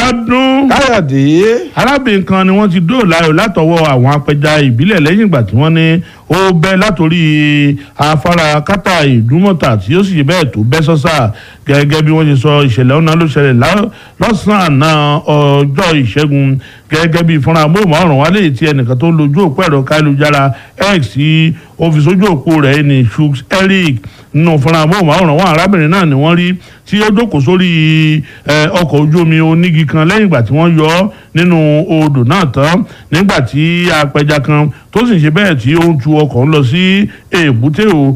ọdún káyọ̀dé arábìnrin kan ni wọ́n ti dóòlà ayọ̀ látọwọ́ àwọn apẹja ìbílẹ̀ lẹ́yìn ìgbà tí wọ́n ní ó bẹ́ látòrí afárá kátà ìdúmọ̀tà tí ó sì bẹ́ẹ̀ tó bẹ́ sọ́sà gẹ́gẹ́ bí wọ́n ṣe sọ ìṣẹ̀lẹ̀ ọ̀nà ló ṣẹlẹ̀ lá- lọ́sàn-án àná ọjọ́ ìṣẹ́gun gẹ́gẹ́ bí fúnra amóhùnmáwòrán wálé tí ẹnìkan tó ń lojú òpó ẹ̀rọ káyélujára x tí ó fi sójú òpó rẹ̀ ní shooks eric nínú fúnra amóhùnmáwòrán wọn arábìnrin náà ni wọ́n rí tí ó jókòó sórí eh, ọkọ̀ ojú omi onígi kan lẹ́yìn ìgbà tí wọ́n yọ ọ́ nínú odò náà tán nígbà tí apẹja kan tó sì ń ṣe bẹ́ẹ̀ tí ó ń tu ọkọ̀ ń lọ sí èbúté o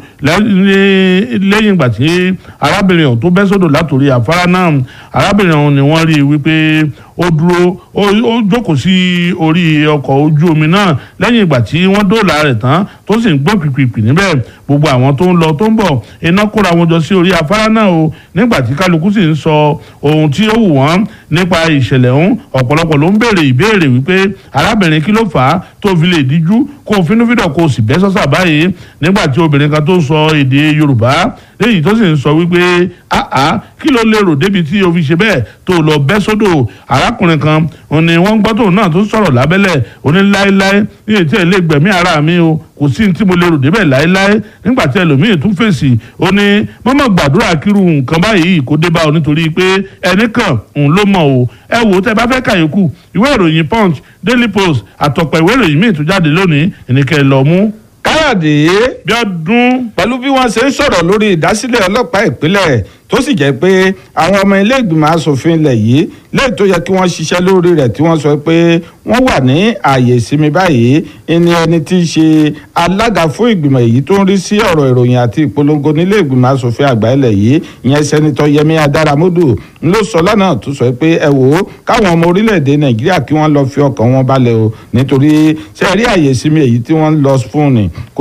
lẹ́- lẹ́yìn ìgbà tí arábìnrin ọ̀hún tó bẹ́ sódò látòrí afárá náà arábìnrin ọ̀hún ni wọ́n rí i wípé ó dúró ó ó jókòó sí orí ọkọ̀ ojú omi náà lẹ́yìn ìgbà tí wọ́n dóòlà rẹ̀ tán tó sì ń gbọ́n pìpìpì níbẹ̀ gbogbo àwọn tó ń lọ tó ń bọ̀ iná kóra wọn jọ sí orí afárá náà o nígbà tí kálukú sì ń sọ ohun tí ó wù wọ́n nípa ìṣẹ̀lẹ̀ ọ̀hún ọ̀pọ̀lọpọ̀ ló ń béèrè ìbéèrè wípé arábìnrin kí ló fà á tó fi lè díjú kó o fínúfíndọ̀ kó o sì bẹ́ sọ́sà báyìí nígbà tí obìnrin kan tó ń sọ èdè yorùbá léyìí tó sì ń sọ wípé àá kí ló lérò débi tí o fi ṣe bẹ́ẹ̀ tó o lọ bẹ́ sódò arákùnrin kan òun ni wọ́n gbọ́ tóun náà tó sọ̀rọ̀ lábẹ́lẹ̀ ó ní láéláé ní ètí ẹ̀ lè gbẹ̀mí ara mi o kò sí ní tí mo lérò débẹ̀ láéláé nígbà tí ẹlòmíì tún fèsì ó ní mọ́mọ́ gbàdúrà kírú nǹkan báyìí kó dé bá ọ nítorí pé ẹnìkan òun ló mọ̀ o ẹ wò ó tẹ bá fẹ́ kàyékù ìwé ìròyìn punch daily post àtọ̀pọ̀ ìwé ìròyìn míì tó jáde lónìí ìníkẹ́ lọ mú káyọ̀dé bí ọdún pẹ̀lú bí wọ́n ṣe ń sọ̀rọ̀ lórí ìdásílẹ̀ ọlọ́pàá ìpínlẹ̀ tó sì jẹ́ pé àwọn ọmọ ilé ìgbìmọ̀ asòfin ilẹ̀ yìí léyìí tó yẹ kí wọ́n ṣiṣẹ́ lórí rẹ̀ tí wọ́n sọ pé wọ́n wà ní ààyè ìsinmi báyìí ẹni ẹni tí í ṣe alága fún ìgbìmọ̀ èyí tó ń rí sí ọ̀rọ̀ ìròyìn àti ìpolongo nílé ìgbìmọ̀ asòfin àgbà ilẹ̀ yìí ìyẹn sẹ́nitọ́ yẹmí adáramódù ń ló sọ lánàá tó sọ pé ẹ wò ó káwọn ọmọ orílẹ̀-èdè nàìjíríà kí wọ́n lọ fi ọkàn wọn balẹ̀ o nítorí ṣe rí ààyè ìsinmi èyí tí wọ́n ń lọ fún ni